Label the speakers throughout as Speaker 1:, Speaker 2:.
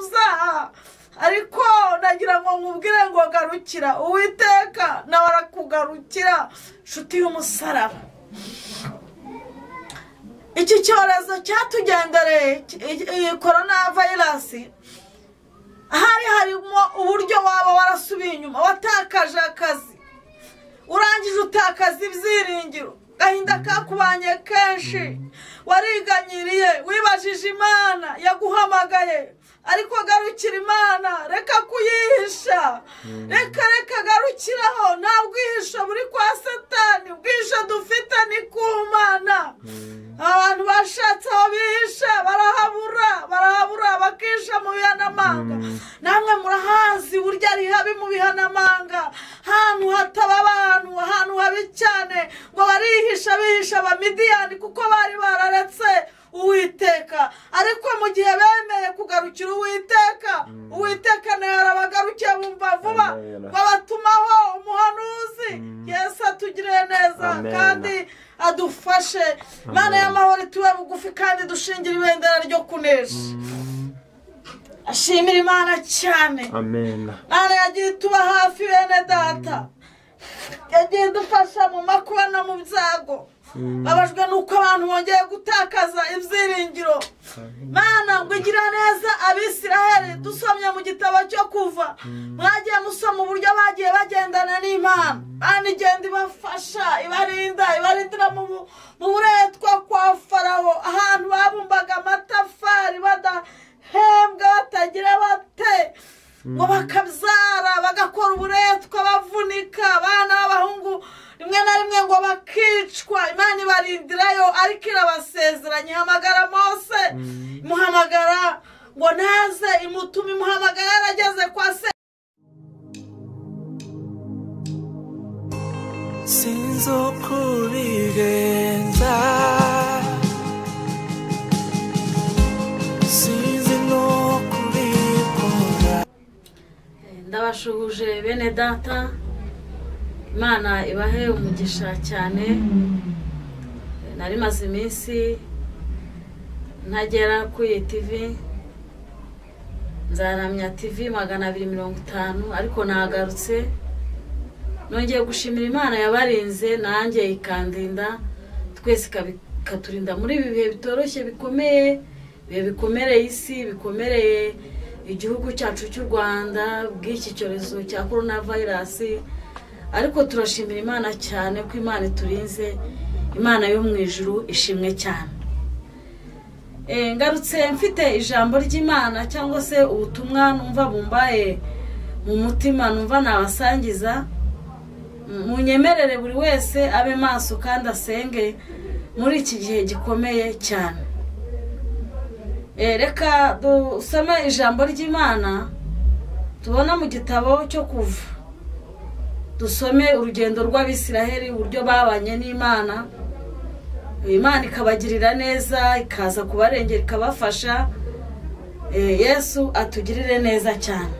Speaker 1: uzaha ariko nagira ngo nkubwire ngo garukira uwiteka nawe arakugarukira inshuti y'umusaraba iki cyorezo cyatugendereye iyi korona vayirasi hari harimo uburyo waba warasubiye inyuma watakaje akazi urangije utakaza ibyiringiro agahinda kakubanye kenshi wariganyiriye wibajije imana yaguhamagaye ariko garukira imana reka kuyihisha reka reka garukiraho nta bwihisho buri kwa satani ubwihisho dufite ni ku mana abantu bashatse aho bihisha barahabura barahabura bakihisha mu bihanamanga namwe murahazi burya ari habi mu bihanamanga ahantu hataba abantu ahantu habi cyane ngo barihisha bihisha abamidiyani kuko bari bararetse uwiteka ariko mu gihe bemeye kugarukira uwiteka uwiteka nawe arabagarukiye bumva vuba
Speaker 2: Amen.
Speaker 1: babatumaho umuhanuzi yesu atugiriye neza
Speaker 2: Amen.
Speaker 1: kandi adufashe imana y'amahoro itube bugufi kandi dushingire ibendera ryo kunesha ashimira imana cyane
Speaker 2: amen
Speaker 1: imana yagiye ituba hafi bene data yagiye idufasha mu makuba no mu byago babajwe n'uko abantu bongeye gutakaza ibyiringiro imana ngo igira neza abisiraheli dusomye mu gitabo cyo kuva mwagiye musoma uburyo bagiye bagendana n'imana imana igenda ibafasha ibarinda ibarindira mu bu- mu buretwa kwa farawo ahantu babumbaga amatafari badahembwa batagira bate ngo bakabyara bagakora uburetwa bavunika abana b'abahungu rimwe na rimwe ngo bakicwa imana ibarindirayo ariko irabasezeranya ihamagara mose imuhamagara ngo naze imutume imuhamagara yarageze kwa se
Speaker 3: sinzi uko bigenza sinzi n'uko ubikora
Speaker 4: ndabashuhuje bene data imana ibahe umugisha cyane nari maze iminsi ntagera ku iyi tivi nzaramya tivi magana abiri mirongo itanu ariko nagarutse nongeye gushimira imana yabarinze nanjye ikandinda twese ikabi- ikaturinda muri ibi bihe bitoroshye bikomeye ibihe bikomereye isi bikomereye igihugu cyacu cy'u rwanda bw'iki cyorezo cya korona vayirasi ariko turashimira imana cyane ko imana iturinze imana yo mu ijuru ishimwe cyane Eh, ngarutse mfite ijambo ry'imana cyangwa se ubutumwa numva bumbaye mu mutima numva nabasangiza munyemerere buri wese abe maso kandi asenge muri iki gihe gikomeye cyane Eh, reka dusome ijambo ry'imana tubona mu gitabo cyo kuva dusome urugendo rw'abisiraheli uburyo babanye n'imana imana ikabagirira neza ikaza kubarengera ikabafasha Eh, yesu atugirire neza cyane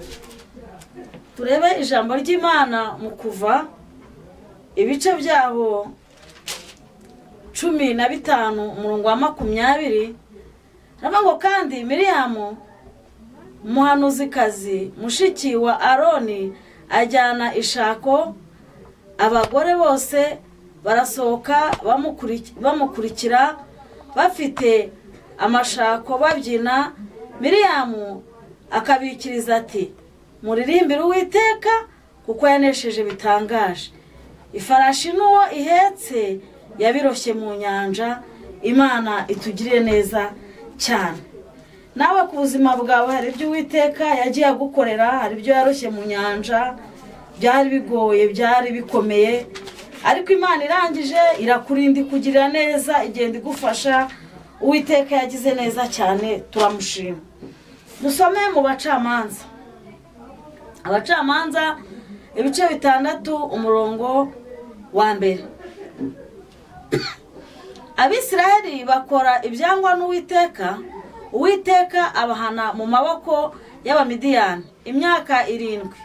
Speaker 4: turebe ijambo ry'imana mu kuva ibice byabo cumi na bitanu umurongo wa makumyabiri haravuga ngo kandi miriyamu umuhanuzikazi mushiki wa aroni ajyana ishako abagore bose barasohoka bamukuri- bamukurikira bafite amashako babyina miriyamu akabikiriza ati muririmbire uwiteka kuko yanesheje bitangaje ifarashi n'uwo ihetse yabiroshye mu nyanja imana itugirire neza cyane nawe ku buzima bwawe hari ibyo uwiteka yagiye agukorera hari ibyo yaroshye mu nyanja byari bigoye byari bikomeye ariko imana irangije irakurinda ikugirira neza igenda igufasha uwiteka yagize neza cyane turamushima dusome mu bacamanza abacamanza ibice bitandatu umurongo wa mbere abisiraheli bakora ibyangwa n'uwiteka uwiteka abahana mu maboko y'abamidiyani imyaka irindwi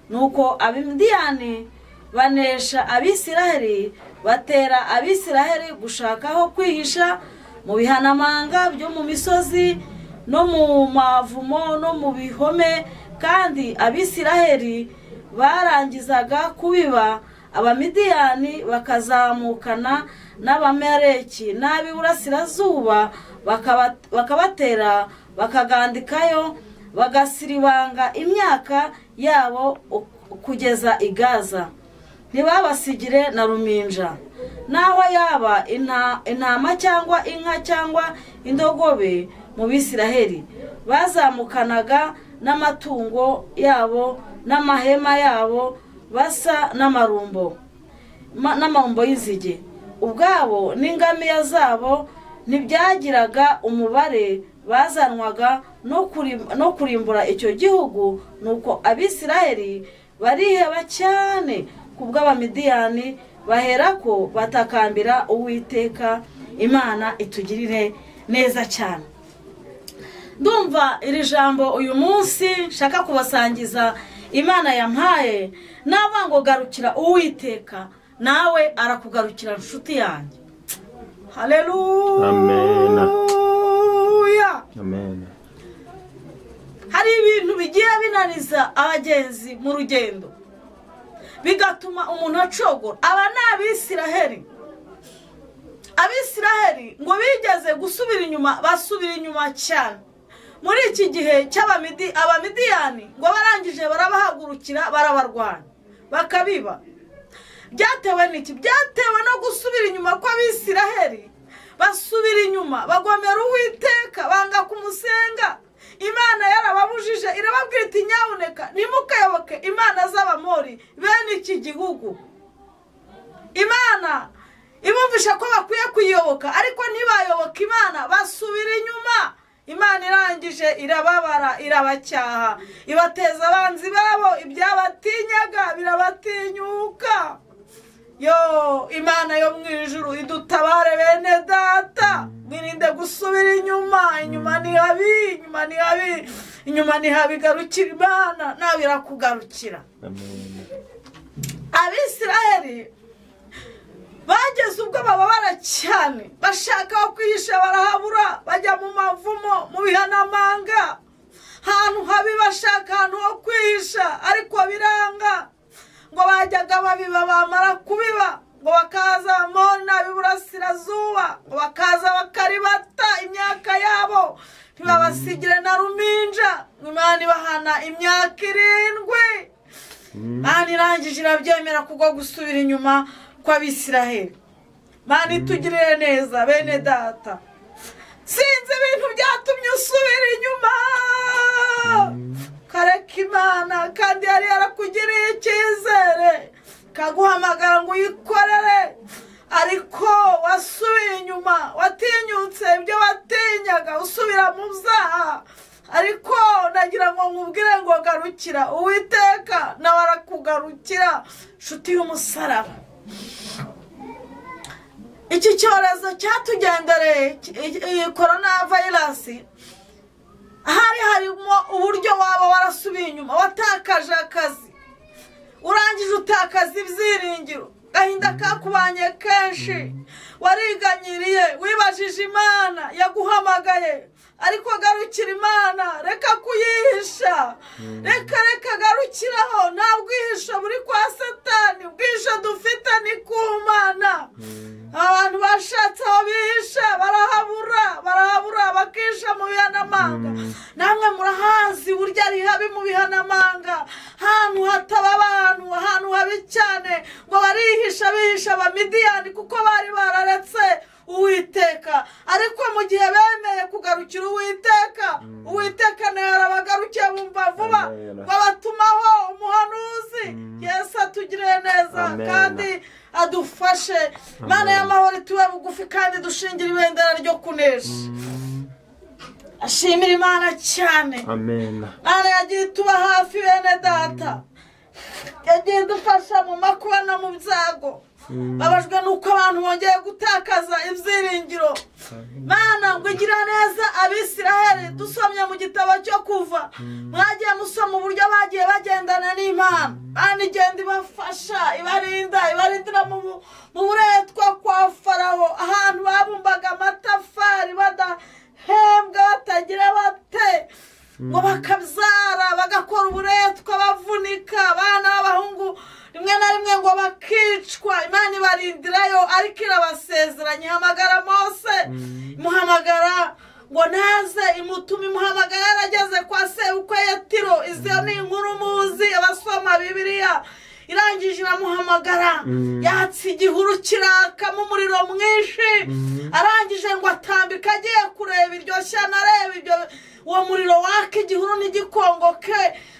Speaker 4: nuko abamidiyani banesha abisiraheli batera abisiraheli gushaka aho kwihisha mu bihanamanga byo mu misozi no mu mavumo no mu bihome kandi abisiraheli barangizaga kubiba abamidiyani bakazamukana n'abamereki n'ab'iburasirazuba bakaba- bakabatera bakagandikayo bagasiribanga imyaka yabo u- kugeza i gaza ntibabasigire na ruminja naho yaba inta- intama cyangwa inka cyangwa indogobe mu bisiraheli bazamukanaga n'amatungo yabo n'amahema yabo basa n'amarumbo ma- n'amambo y'inzige ubwabo n'ingamiya zabo ntibyagiraga umubare bazanwaga no kurim- no kurimbura icyo gihugu nuko abisiraheli bariheba cyane ku bw'abamidiyani baherako batakambira uwiteka imana itugirire neza cyane ndumva iri jambo uyu munsi nshaka kubasangiza imana yampaye navuga ngo garukira uwiteka nawe arakugarukira inshuti yanjye
Speaker 1: hareruya
Speaker 2: amen
Speaker 1: hari ibintu bigiye binaniza abagenzi mu rugendo bigatuma umuntu acogora aba ni abisiraheli abisiraheli ngo bigeze gusubira inyuma basubira inyuma cyane muri iki gihe cy'abamidi abamidiyani ngo barangije barabahagurukira barabarwanya bakabiba byatewe n'iki byatewe no gusubira inyuma kw'abisiraheli basubira inyuma bagomera uwiteka banga kumusenga imana yarababujije irababwira iti nyabuneka ntimukayoboke imana z'abamori bene iki gihugu imana ibumvisha ko bakwiye kuyiyoboka ariko ntibayoboke imana basubira inyuma imana irangije irababara irabacyaha ibateza abanzi babo ibyabatinyaga birabatinyuka yo imana yo mu ijuru idutabare bene data mwirinde gusubira inyuma inyuma ni habi inyuma ni habi inyuma ni habi garukira imana nawe irakugarukira
Speaker 2: amen
Speaker 1: abisiraheli bageze ubwo bababara cyane bashaka aho kwihisha barahabura bajya mu mavumo mu bihanamanga ahantu habi bashaka ahantu ho kwihisha ariko biranga ngo bajyaga babiba bamara kubiba ngo bakaza mona b'iburasirazuba ngo bakaza bakaribata imyaka yabo ntibabasigire na ruminja imana ibahana imyaka irindwi mani irangije irabyemera kubwo gusubira inyuma kw'abisiraheli mani itugirire neza bene data sinzi ibintu byatumye usubira inyuma kareka imana kandi yari yarakugiriye icyizere kaguhamagara ngo uyikorere ariko wasubiye inyuma watinyutse ibyo watinyaga usubira mu byaha ariko nagira ngo nkubwire ngo garukira uwiteka nawe arakugarukira nshuti y'umusaraba iki cyorezo cyatugendereye ki- iyi korona vayirasi hari harimo uburyo waba warasubiye inyuma watakaje akazi urangije utakaza ibyiringiro agahinda kakubanye kenshi wariganyiriye wibajije imana yaguhamagaye ariko garukira imana reka kuyihisha reka reka garukiraho nta bwihisho buri kwa satani ubwihisho dufite ni ku mana abantu bashatse aho bihisha barahabura barahabura bakihisha mu bihanamanga namwe murahazi burya ari habi mu bihanamanga ahantu hataba abantu ahantu habi cyane ngo barihisha bihisha abamidiyani kuko bari bararetse uwiteka ariko mu gihe bemeye kugarukira uwiteka uwiteka nawe yarabagarukiye bumva vuba
Speaker 2: Amen.
Speaker 1: ngo abatumaho umuhanuzi yesu atugirire neza
Speaker 2: Amen.
Speaker 1: kandi adufashe mana y'amahoro tube bugufi kandi dushingire ibendera ryo kunesha ashimira imana cyane
Speaker 2: amen
Speaker 1: mana yagiye tuba hafi bene data yagiye idufasha mu makuba no mu byago babajwe n'uko abantu bongeye gutakaza ibyiringiro mana ngo igira neza abisiraheli dusomye mu gitabo cyo kuva mwagiye musoma uburyo bagiye bagendana n'imana kandi igenda ibafasha ibarinda ibarindira mu bu- mu buretwa kwa faraho ahantu babumbaga amatafari bada bahembwa batagira bate ngo bakabyara bagakora uburetwa bavunika abana b'abahungu rimwe na rimwe ngo bakicwa imana ibarindirayo ariko irabasezeranya ihamagara mose imuhamagara ngo naze imutuma imuhamagara yarageze kwa sebukwe yatiro izo ni inkuru muzi abasoma bibiriya irangije iramuhamagara yatse igihuru kirakamo umuriro mwinshi arangije ngo atambika agiye kureba iryo shyano areba ibyo uwo muriro waka igihuru n'igikongo ke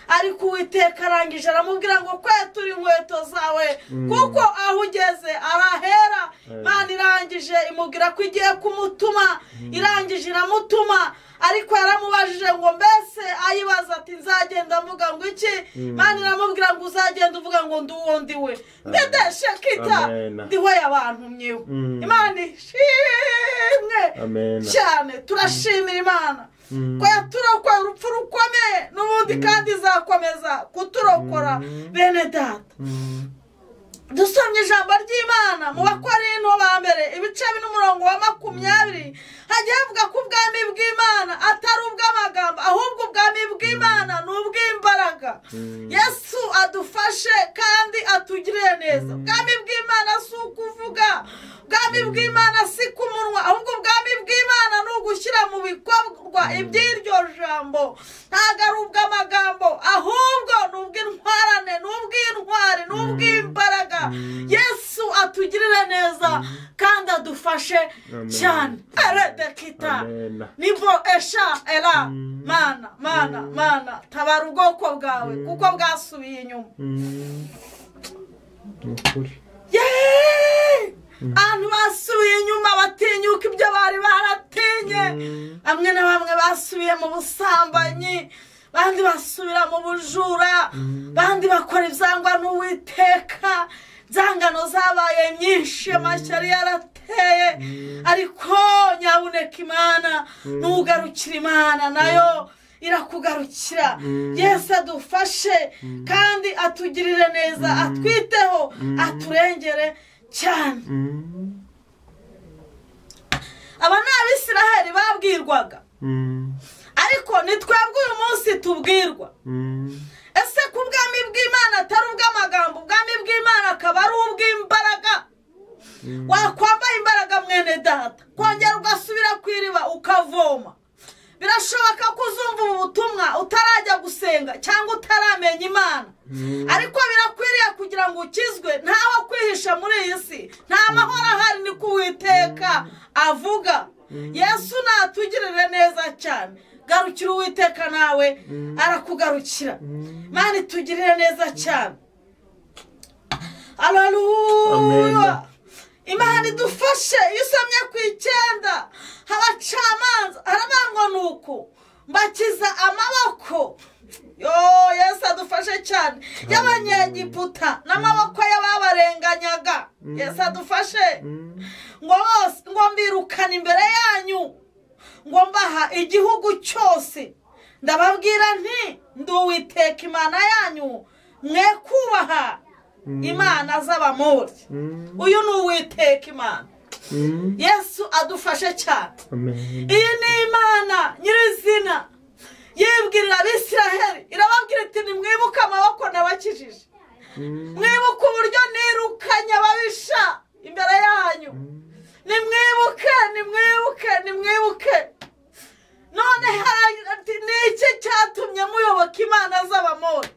Speaker 1: ariko uwiteka arangije aramubwira ngo kwetura inkweto zawe kuko aho ugeze arahera imana irangije imubwira ko igiye kumutuma irangije iramutuma ariko yaramubajije ngo mbese ayibaza ati nzagenda mvuga ngo iki imana iramubwira ngo uzagenda uvuga ngo ndi uwo ndi we mbedeshe kita
Speaker 2: Amen.
Speaker 1: ndi we abantu myewe
Speaker 2: Mm.
Speaker 1: imana ishimwe
Speaker 2: Amen.
Speaker 1: cyane turashimira imana ko yaturokora urupfu rukomeye n'ubundi kandi izakomeza kuturokora bene data dusomye ijambo ry'imana mu bakorinto ba mbere ibice n'umurongo wa makumyabiri hagiye havuga ko ubwami bw'imana atari ubw'amagambo ahubwo ubwami bw'imana ni ubw'imbaraga yesu adufashe kandi atugirire neza ubwami bw'imana si ukuvuga ubwami bw'imana si ku munwa ahubwo ubwami bw'imana ni ugushyira mu bikorwa iby'iryo jambo ntabwo ari ubw'amagambo ahubwo ni ubw'intwarane ni ubw'intwari ni ubw'imbaraga yesu atugirire neza kandi adufashe
Speaker 2: Amen.
Speaker 1: cyane eredekita
Speaker 2: Amen.
Speaker 1: nibo esha era mana mana mana tabara ubwoko bwawe kuko bwasubiye inyuma
Speaker 2: Ni ukuri
Speaker 1: yeee abantu basubiye inyuma batinyuka ibyo bari baratinye bamwe na bamwe basubiye mu busambanyi abandi basubira mu bujura abandi bakora ibyangwa n'uwiteka inzangano zabaye nyinshi amashyari yarateye ariko nyabuneka imana n'ugarukira imana nayo irakugarukira yesu adufashe kandi atugirire neza atwiteho aturengere cyane aba ni abisiraheli babwirwaga ariko ni twebwe uyu munsi tubwirwa ese ko ubwami bw'imana atari ubw'amagambo ubwami bw'imana akaba ari ubw'imbaraga wakwambaye imbaraga mwene data kongera ugasubira ku iriba ukavoma birashoboka ko uzumva ubu butumwa utarajya gusenga cyangwa utaramenya imana ariko birakwiriye kugira ngo ukizwe ntawe kwihisha muri iyi si nta mahoro ahari ni ko uwiteka avuga yesu natugirire neza cyane garukira uwiteka nawe arakugarukira imana itugirire neza cyane Hallelujah.
Speaker 2: Amen.
Speaker 1: imana idufashe iyo usomye ku icyenda abacamanza haravuga ni uku mbakiza amaboko yo yesu adufashe cyane y'abanyegiputa n'amaboko y'ababarenganyaga yesu adufashe ngo bose ngo mbirukane imbere yanyu ngo mbaha igihugu cyose ndababwira nti ndi uwiteka imana yanyu mwe kubaha imana z'abamori uyu ni uwiteka imana yesu adufashe cyane
Speaker 2: Amen.
Speaker 1: iyi ni imana nyirizina yibwirira abisiraheli irababwira iti nimwibuke amaboko nabakijije mwibuke uburyo nirukanye ababisha imbere yanyu nimwibuke nimwibuke nimwibuke none hari ati ni iki cyatumye muyoboka imana z'abamori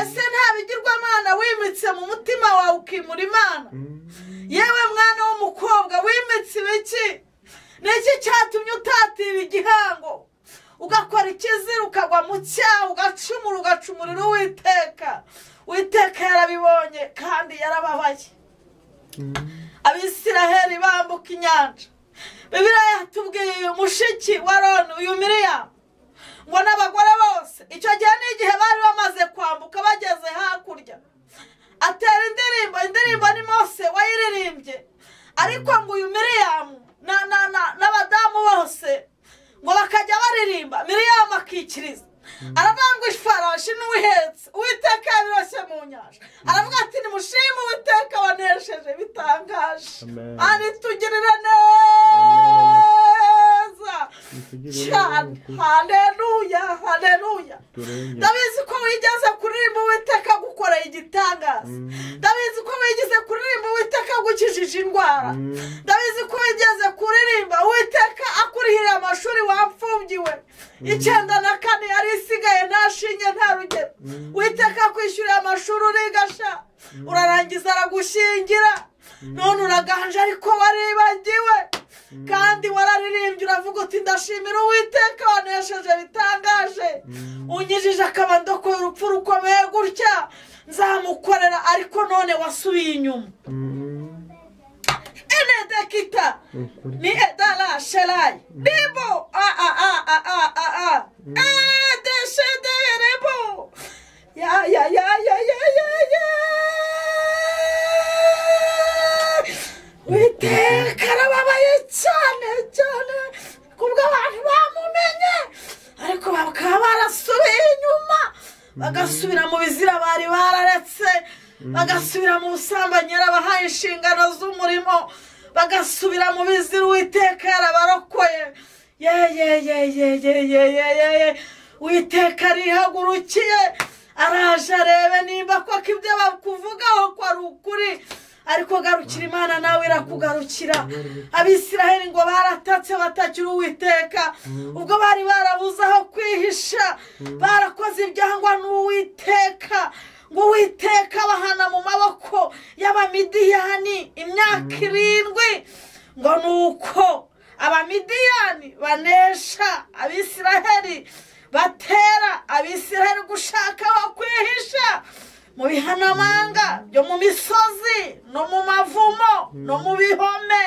Speaker 1: ese nta bigirwamana wimitse mu mutima wawe ukimura imana yewe mwana w'umukobwa wimitse ibiki niki cyatumye utatira igihango ugakora ikizira ukagwa mu cyaha ugacumura ugacumurira uwiteka uwiteka yarabibonye kandi yarababaye abisiraheli bambuka inyanja bibiriya yatubwiye mushiki wa roni uyu miriyamu ngo n'abagore bose icyo gihe ni igihe bari bamaze kwambuka bageze hakurya atera indirimbo indirimbo ni mose wayiririmbye ariko ngo uyu miriyamu na- na- na- n'abadamu bose ngo bakajya baririmba miriyamu akikiriza aravuga ngo ifarashi n'uwihetse uwiteka yabiroshye mu nyanja aravuga ati nimushime uwiteka wanesheje bitangaje
Speaker 2: Amen.
Speaker 1: ari tugirire neza
Speaker 2: nitugire
Speaker 1: cyane haleluya haleluya
Speaker 2: turenge
Speaker 1: ndabizi ko wigeze kuririmba uwiteka agukoreye igitangaza
Speaker 2: Mm.
Speaker 1: ndabizi ko wigeze kuririmba uwiteka agukijije indwara
Speaker 2: Mm.
Speaker 1: ndabizi ko wigeze kuririmba uwiteka akurihira amashuri wapfubyiwe icyenda na kane yari isigaye nta shinge nta rugero
Speaker 2: Mm.
Speaker 1: uwiteka akwishyuriye amashuri urigasha urarangiza aragushingira none uraganje ariko waribagiwe kandi wararirimbye uravuga uti ndashimira uwiteka wanesheje bitangaje unyijije akaba ndokoye urupfu rukomeye gutya nzamukorera ariko none wasubiye inyuma
Speaker 2: Mm.
Speaker 1: enedekita
Speaker 2: ukuri
Speaker 1: ni edara sherayi ribo a a a a a a a edeshede rebo ya ya ya ya ya ya ya witeka arababaye cyane cyane kubwo abantu bamumenye ariko bakaba barasubiye inyuma bagasubira mu bizira bari bararetse bagasubira mu busambanyi yarabahaye inshingano z'umurimo bagasubira mu bizira uwiteka yarabarokoye yeyeyeyeyeyeyeye uwiteka arihagurukiye araje arebe niba koko ibyo bakuvugaho ko ari ukuri ariko garukira imana nawe irakugarukira abisiraheli ngo baratatse batakira uwiteka ubwo bari barabuze aho kwihisha barakoze ibyangwa n'uwiteka ngo uwiteka abahana mu maboko y'abamidiyani imyaka irindwi ngo ni uko abamidiyani banesha abisiraheli batera abisiraheli gushaka aho kwihisha mu bihanamanga byo mu misozi no mu mavumo no mu bihome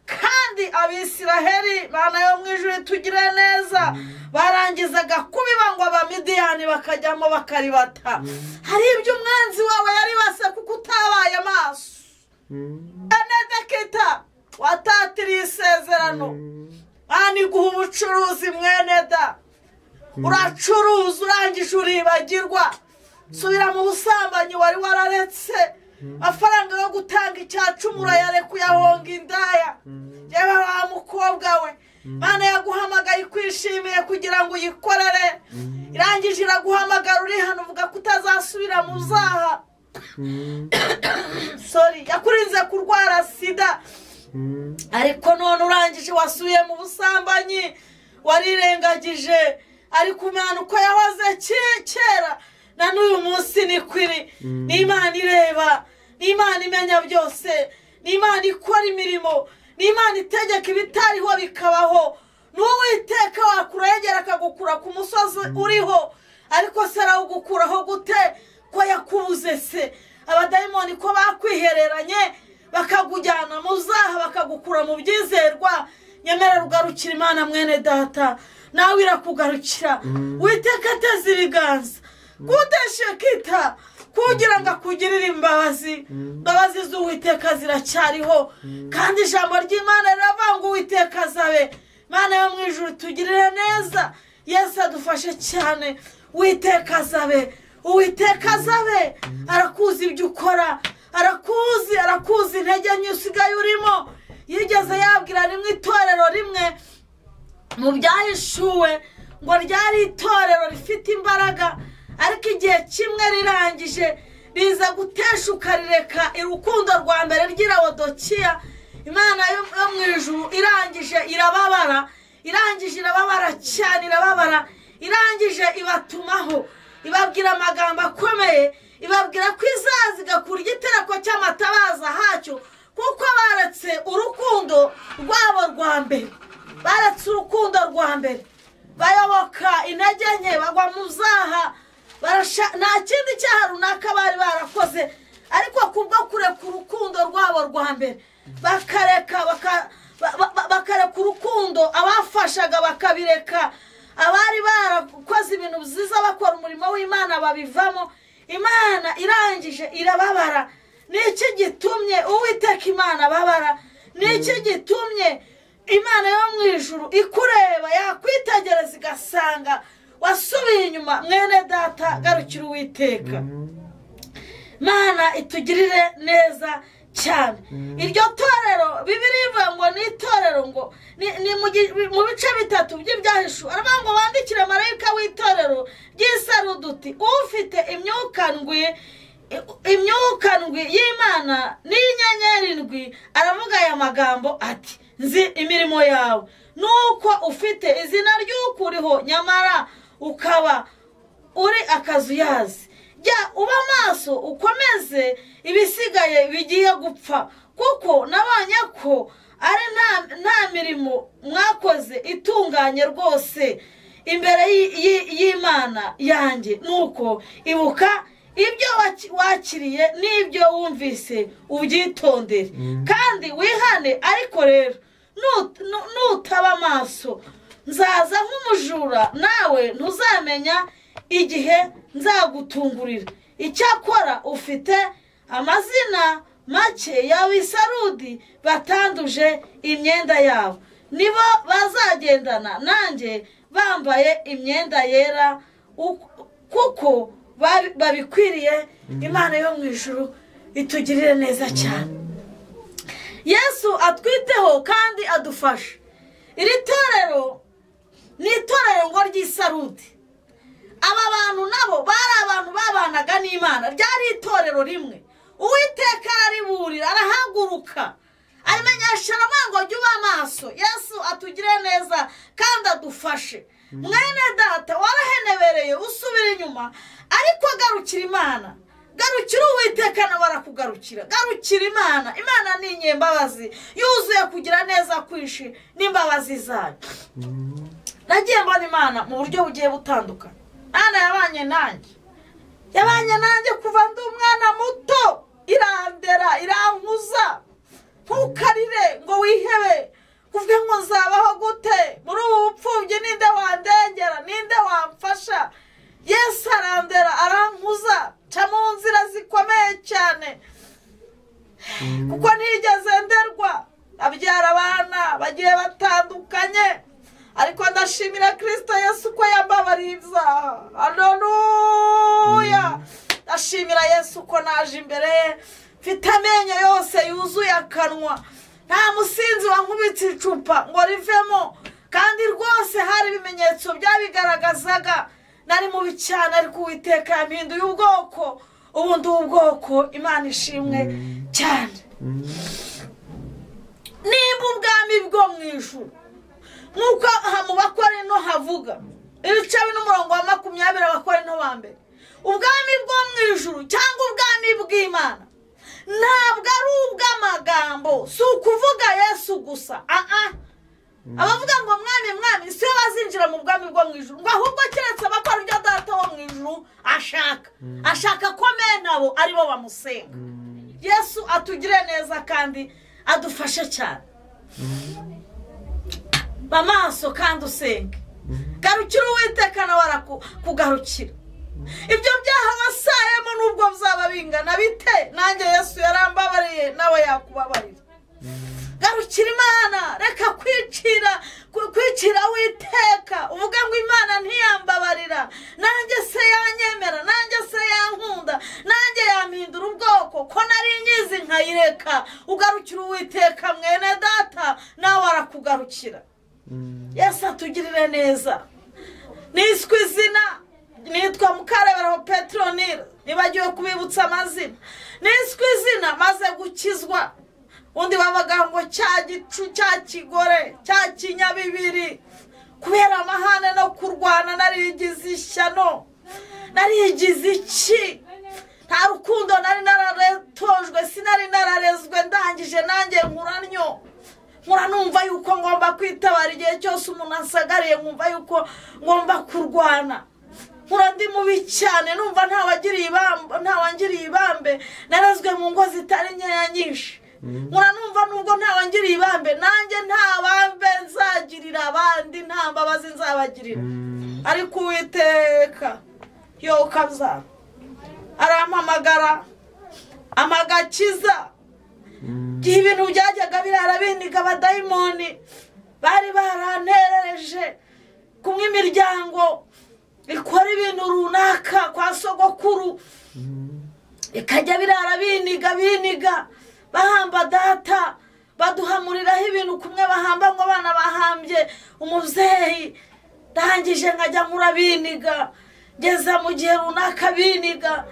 Speaker 1: kandi abisiraheli mana yo mu ijuru tugire neza barangizaga kubiba ngo abamidiyani bakajyamo bakaribata hari ibyo umwanzi wawe yari basa kuko utabaye amaso
Speaker 2: Mm.
Speaker 1: enedekita watatiriye isezerano aha ni guha umucuruzi mwene da uracuruza urangije uribagirwa subira mu busambanyi wari wararetse amafaranga yo gutanga icya cumi urayareka uyahonga indaya yewe wa mukobwa we mana yaguhamagaye ikwishimiye kugira ngo uyikorere irangije iraguhamagara uri hano uvuga ko utazasubira mu zaha
Speaker 2: Mm.
Speaker 1: sori yakurinze kurwara sida
Speaker 2: Mm.
Speaker 1: ariko none urangije wasubiye mu busambanyi warirengagije ariko umwana uko yahoze ke- kera na n'uyu munsi ni kwiri ni imana ireba ni imana imenya byose ni imana ikora imirimo ni imana itegeka ibitariho bikabaho n'uwiteka wakurengera akagukura ku musozi uriho ariko se arawugukuraho gute ko yakubuze se abadayimoni ko bakwihereranye bakakujyana mu zaha bakagukura mu byizerwa nyamara rugarukira imana mwene data nawe irakugarukira witeka ateze ibiganza kudeshekita kugira ngo akugirire imbabazi imbabazi z'uwiteka ziracyariho kandi ijambo ry'imana riravanga uwiteka azabe imana yo mu ijuru tugirire neza yesu adufashe cyane witeka azabe uwiteka azabe arakuzi ibyo ukora arakuzi arakuzi intege nke usigaye urimo yigeze yabwira rimwe itorero rimwe mu byahishuwe ngo ryari itorero rifite imbaraga ariko igihe kimwe rirangije riza guteshuka rireka urukundo rwa mbere ry'irawodokiya imana yo yo mu ijuru irangije irababara irangije irababara cyane irababara irangije ibatumaho ibabwira amagambo akomeye ibabwira ko izaza igakurya igitereko cy'amatabaza hacyo kuko baretse urukundo rwabo rwa mbere baretse urukundo rwa mbere bayoboka intege nke bagwa mu zaha barasha- nta kindi cyaha runaka bari barakoze ariko kubwo kureka urukundo rwabo rwa mbere bakareka baka- ba- ba- bakareka urukundo abafashaga bakabireka abari barakoze ibintu byiza bakora umurimo w'imana babivamo imana irangije irababara ni iki gitumye uwiteka imana ababara ni iki gitumye imana yo mu ijuru ikureba yakwitegereza igasanga wasubiye inyuma mwene data garukira uwiteka mana itugirire neza cyane iryo torero bibiri ivuga ngo ni itorero ngo ni ni mu gi- mu bice bitatu by'ibyahishuwe aravuga ngo wandikire marayika w'itorero ry'isaruduti ufite imyuka ndwi imyuka ndwi y'imana n'iy'inyenyeri ndwi aravuga aya magambo ati nzi imirimo yawe nuko ufite izina ry'ukuriho nyamara ukaba uri akazuyazi jya uba maso ukomeze ibisigaye bigiye gupfa kuko nabonye ko ari nta- nta mirimo mwakoze itunganye rwose imbere y'i- y'i- y'imana yanjye nuko ibuka ibyo waki- wakiriye n'ibyo wumvise ubyitondere kandi wihane ariko rero nut- nu- nutaba amaso nzaza nk'umujura nawe ntuzamenya igihe nzagutungurira icyakora ufite amazina make y'abisarudi batanduje imyenda yabo nibo bazagendana nanjye bambaye imyenda yera uk- kuko babi- babikwiriye imana yo mu ijuru itugirire neza cyane yesu atwiteho kandi adufashe iri torero ni itorero ngo ry'isarudi aba bantu nabo bari abantu babanaga n'imana ryari itorero rimwe uwiteka arariburira arahaguruka abimenyesha aravuga ngo jya uba maso yesu atugire neza kandi adufashe mwene data warahenebereye usubira inyuma ariko agarukira imana garukira uwiteka nawe arakugarukira garukira imana imana ni inyembabazi yuzuye kugira neza kwinshi n'imbabazi zayo nagiye mbona imana mu buryo bugiye butandukanye mwana yabanye nanjye yabanye nanjye kuva ndi umwana muto irandera irankuza ntukarire ngo wihebe uvuge ngo nzabaho gute muri ubu bupfubyi ninde wandengera ninde wamfasha yesu arandera arankuza ca mu nzira zikomeye cyane kuko ntigeze nderwa abyara abana bagiye batandukanye ariko ndashimira kirisito yesu ko yambabariye ibyaha aleluya ndashimira yesu ko naje imbere ye mfite amenyo yose yuzuye akanwa nta musinzi wankubitse icupa ngo rivemo kandi rwose hari ibimenyetso byabigaragazaga nari mubi cyane ariko uwiteka yampinduye ubwoko ubu ndi ubwoko imana ishimwe cyane nimba ubwami bwo mu ijuru nk'uko aha mu bakorino havuga ibice n'umurongo wa makumyabiri abakorino ba mbere ubwami bwo mu ijuru cyangwa ubwami bw'imana ntabwo ari ubw'amagambo si ukuvuga yesu gusa aha abavuga ngo mwami mwami si bo bazinjira mu bwami bwo mu ijuru ngo ahubwo keretse abakora ibyo data wo mu ijuru ashaka ashaka ko bene abo ari bo bamusenga yesu atugire neza kandi adufashe cyane ba maso kandi usenge garukira uwiteka nawe arakugarukira ibyo byaha wasayemo nubwo bizaba bingana bite nanjye yesu yarambabariye nawe yakubabarira garukira imana reka kwicira ku- kwicira witeka uvuga ngo imana ntiyambabarira nanjye se yanyemera nanjye se yankunda nanjye yampindura ubwoko ko nari nyizi nkayireka ugarukira uwiteka mwene data nawe arakugarukira yesu atugirire neza niswe izina nitwa mukareberaho petronile nibagiwe kubibutsa amazina niswe izina maze gukizwa undi bavuga ngo cya gicu cya kigore cya kinyabibiri kubera amahane no kurwana narigize ishyano narigize iki nta rukundo nari nararetojwe sinari nararezwe ndangije nanjye nkuranyo nkura numva yuko ngomba kwitabara igihe cyose umuntu asagariye nkumva yuko ngomba kurwana nkura ndi mubi cyane numva ntawagiriye ibambe ntawangiriye ibambe narazwe mu ngo zitari nkeya nyinshi nkura numva nubwo ntawangiriye ibambe nanjye nta bambe nzagirira abandi nta mbabazi nzabagirira ariko uwiteka yo ukabyara arampamagara amagakiza igihe ibintu byajyaga birara bindiga abadayimoni bari baranterereje kumwe imiryango ikora ibintu runaka kwa sogokuru ikajya birara biniga biniga bahamba data baduhamuriraho ibintu kumwe bahamba ngo abana bahambye umuzeyi ndangije nkajya nkura biniga ngeza mu gihe runaka biniga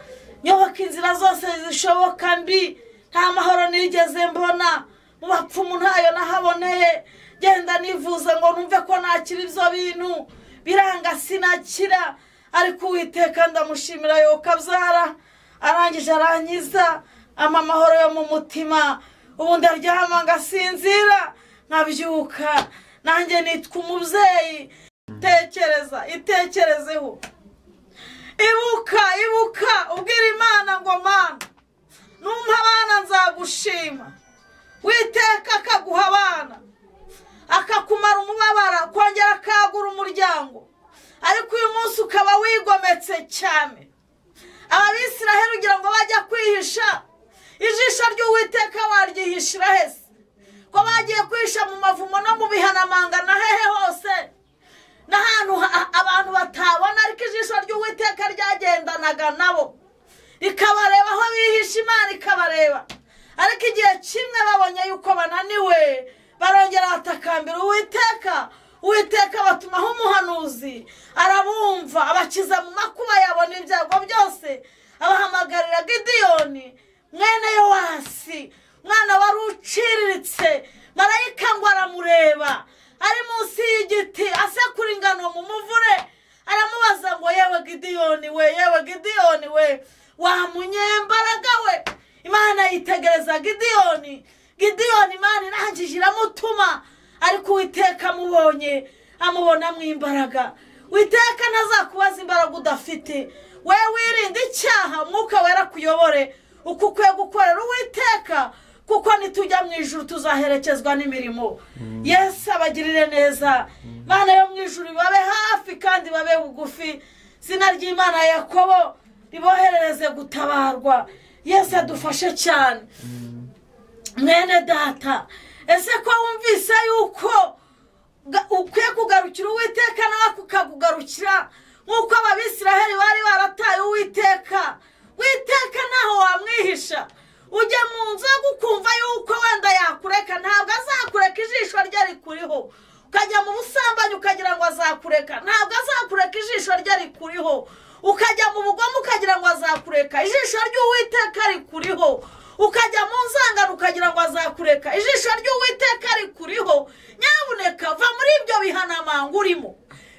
Speaker 1: nyoboka inzira zose zishoboka mbi nta mahoro nigeze mbona mu bapfumu ntayo nahaboneye genda nivuza ngo numve ko nakira ibyo bintu biranga sinakira ariko uwiteka ndamushimira yuko abyara arangije arangiza ampa amahoro yo mu mutima ubu ndaryama ngasinzira nkabyuka nanjye nitwa umubyeyi tekereza itekerezeho ibuka ibuka ubwira imana ngo mana numva abana nzagushima witeka akaguha abana akakumara umubabara akongera akagura umuryango ariko uyu munsi ukaba wigometse cyane ababisiraheri ugira ngo bajya kwihisha ijisho ry'uwiteka waryihishira hese ko bagiye kwihisha mu mavumo no mu bihanamanga na hehe hose n'ahantu ha- abantu batabona ariko ijisho ry'uwiteka ryagendanaga nabo rikabareba aho bihisha imana ikabareba ariko igihe kimwe babonye yuko bananiwe barongera batakambira uwiteka uwiteka batumaho umuhanuzi arabumva abakiza mu makuba yabona ibyago byose abahamagarira gidiyoni mwene yowasi mwana wari uciriritse marayika ngo aramureba ari munsi y'igiti asekura ingano mu muvure aramubaza ngo yewe gidiyoni we yewe gidiyoni we wamunyembaraga we imana yitegereza gidiyoni gidiyoni imana irangije iramutuma ariko uwiteka amubonye amubonamo imbaraga witeka ntazakubaza imbaraga udafite we wirinde icyaha umwuka wera kuyobore uko ukwiye gukorera uwiteka kuko nitujya mu ijuru tuzaherekezwa n'imirimo yesu abagirire neza imana yo mu ijuru babe hafi kandi babe bugufi izina ry'imana ya yakobo riboherereze gutabarwa yesu adufashe cyane mwene data ese ko wumvise yuko ga- ukwiye kugarukira uwiteka nawe kukagugarukira nk'uko ababisiraheli bari barataye uwiteka witeka ntaho wamwihisha ujya mu nzu yo gukumva yuko wenda yakureka ntabwo azakureka ijisho rye rikuriho ukajya mu busambanyi ukagira ngo azakureka ntabwo azakureka ijisho rye rikuriho ukajya mu bugome ukagira ngo azakureka ijisho ry'uwiteka rikuriho ukajya mu nzangano ukagira ngo azakureka ijisho ry'uwiteka rikuriho nyabuneka va muri ibyo bihanamanga urimo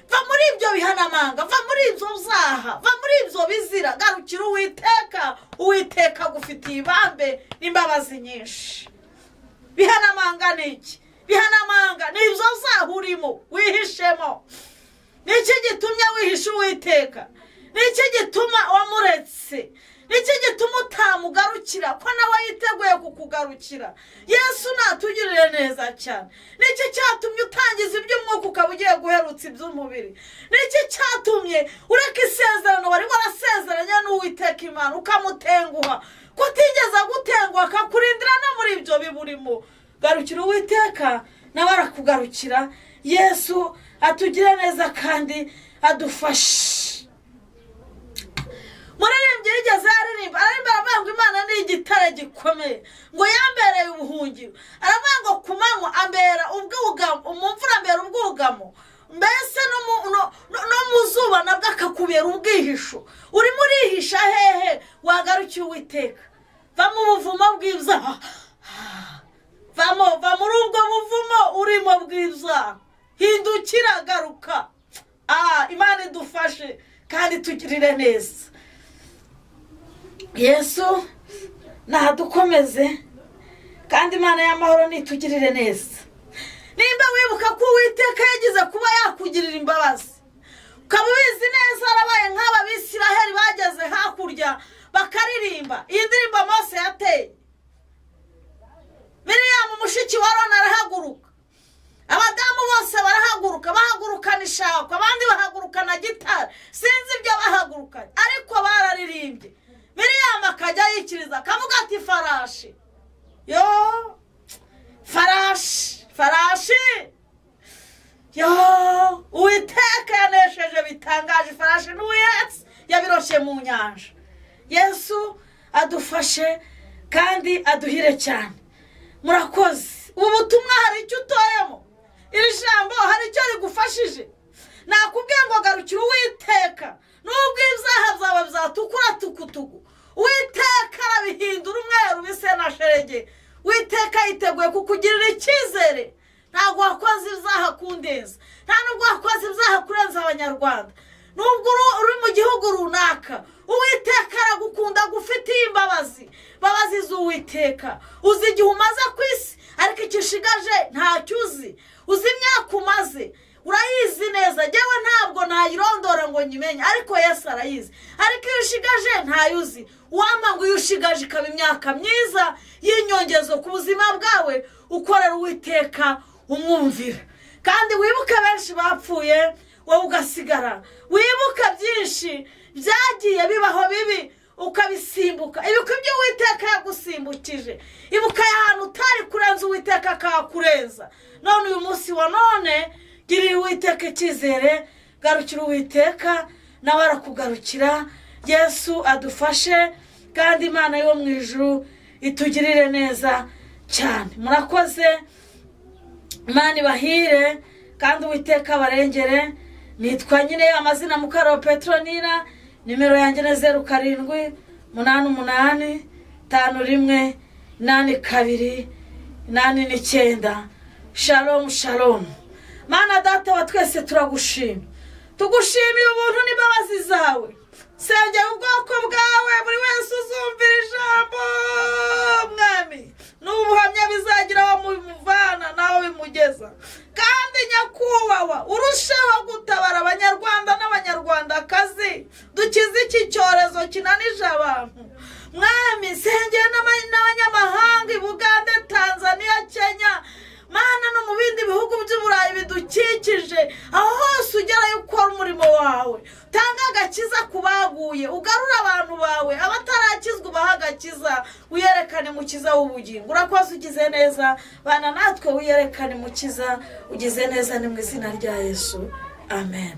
Speaker 1: va muri ibyo bihanamanga va muri ibyo byaha va muri ibyo bizira garukira uwiteka uwiteka agufitiye ibambe n'imbabazi nyinshi bihanamanga ni iki bihanamanga ni ibyo byaha urimo wihishemo niki gitumye wihisha uwiteka niki gituma wamuretse niki gituma utamugarukira ko nawe yiteguye kukugarukira yesu natugirire neza cyane niki cyatumye utangiza iby'umwuka ukaba ugiye guherutsa iby'umubiri niki cyatumye ureka isezerano wari warasezeranye n'uwiteka imana ukamutenguha ko utigeze agutenguha akakurindira no muri ibyo biburimo garukira uwiteka nawe arakugarukira yesu atugire neza kandi adufashe muririmbyi yigeze aririmba aririmba aravuga ngo imana ni igitare gikomeye ngo yambereye ubuhungiro aravuga ngo ku manywa ambera ubwugamo umvura ambera ubwugamo mbese no mu- no- no- no mu zuba nabwo akakubera ubwihisho urimo urihisha hehe wagarukiye uwiteka va mu buvumo bw'ibyaha vamo va muri ubwo buvumo urimo bw'ibyaha hindukira garuka aha imana idufashe kandi tugirire neza yesu nadukomeze kandi imana y'amahoro nitugirire neza nimba wibuka ko uwiteka yagize kuba yakugirira imbabazi ukaba ubizi neza yarabaye nk'aba bisiraheli bageze hakurya bakaririmba iyi ndirimbo mose yateye miriyamu mushiki wa rona arahaguruka abadamu bose barahaguruka bahagurukana ishako abandi bahagurukana gitari sinzi ibyo bahagurukanye ariko bararirimbye miriyamu akajya yikiriza akavuga ati farashi yo farashi farashi yo uwiteka yanesheje bitangaje ifarashi n'uwihetse yabiroshye mu nyanja yesu adufashe kandi aduhire cyane murakoze ubu butumwa hari icyo utoyemo iri jambo hari icyo rigufashije nakubwiye ngo garukire uwiteka nubwo ibyaha byawe byatukura tukutuku uwiteka arabihindura umweru bise na sherege witeka yiteguye kukugirira icyizere ntabwo wakoze ibyaha kundeza nta nubwo wakoze ibyaha kurenza abanyarwanda nubwo uri- uri mu gihugu runaka uwiteka aragukunda gufitiye imbabazi imbabazi z'uwiteka uzi igihe umaze ku isi ariko icyo ushigaje ntacyo uzi uzi imyaka umaze urayizi neza njyewe ntabwo nayirondora ngo nyimenye ariko yesu arayizi ariko iyo ushigaje ntayo uzi uwampa ngo iyo ushigaje ikaba imyaka myiza y'inyongezo ku buzima bwawe ukorera uwiteka umwumvira kandi wibuke benshi bapfuye wowe ugasigara wibuka byinshi byagiye bibaho bibi ukabisimbuka ibuka ibyo uwiteka yagusimbukije ibuka ahantu utari kurenza uwiteka akakurenza none uyu munsi wa none girira uwiteka icyizere garukira uwiteka nawe arakugarukira yesu adufashe kandi imana yo mu ijuru itugirire neza cyane murakoze imana ibahire kandi uwiteka abarengere nitwa nyine amazina mukarabu petronira nimero yanjye ni zeru karindwi umunani umunani tanu rimwe inani kabiri inani n'icyenda shalomu shalomu mana data wa twese turagushima tugushimiye ubuntu n'imbabazi zawe sengera ubwoko bwawe buri wese uzumvira ijambo mwami n'ubuhamya bizagira aho mubivana nawe bimugeza kandi nyakubahwa urusheho gutabara abanyarwanda n'abanyarwandakazi dukize iki cyorezo kinanije abantu mwami sengera n'aba- n'abanyamahanga i bugande tanzania kenya mana no mu bindi bihugu by'uburayi bidukikije aho hose ugerayo ukora umurimo wawe utanga agakiza ku baguye ugarura abantu bawe abatarakizwa ubaha agakiza wiyerekane mukiza w'ubugingo urakoze ugize neza bana natwe wiyerekane mukiza ugize neza ni mu izina rya yesu amen